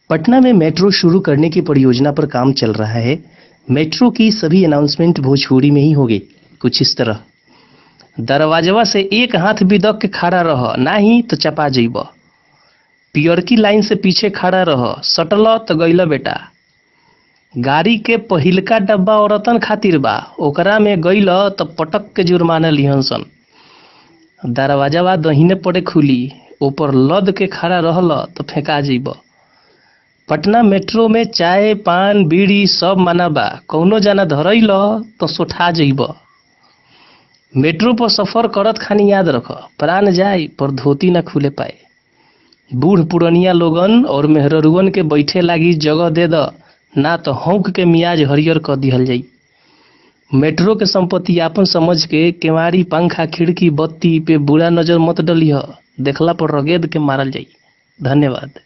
पटना में मेट्रो शुरू करने की परियोजना पर काम चल रहा है मेट्रो की सभी अनाउंसमेंट भोजपुरी में ही होगी कुछ इस तरह दरवाजवा से एक हाथ भी दक के खड़ा रह नाही तो चपा जइब पियरकी लाइन से पीछे खड़ा रह सटल तो गइल बेटा गाड़ी के पहिलका डब्बा औरतन खातिर बा ओकरा में गइल तो पटक के जुर्माना लिहन सन दरवाजावा दहिने पड़े खुली ऊपर लद के खड़ा रहल तो फेंका जइब पटना मेट्रो में चाय पान बीड़ी सब माना बा कौनो जाना धरैल तो सोठा जइब मेट्रो पर सफर करत खानी याद रख प्राण जाए पर धोती ना खुले पाए बूढ़ पुरनिया लोगन और मेहररुअन के बैठे लागी जगह दे द ना तो हौक के मियाज हरियर कर दिहल जाई मेट्रो के संपत्ति आपन समझ के केवाड़ी पंखा खिड़की बत्ती पे बुरा नजर मत डलिह देखला पर रगेद के मारल जाई धन्यवाद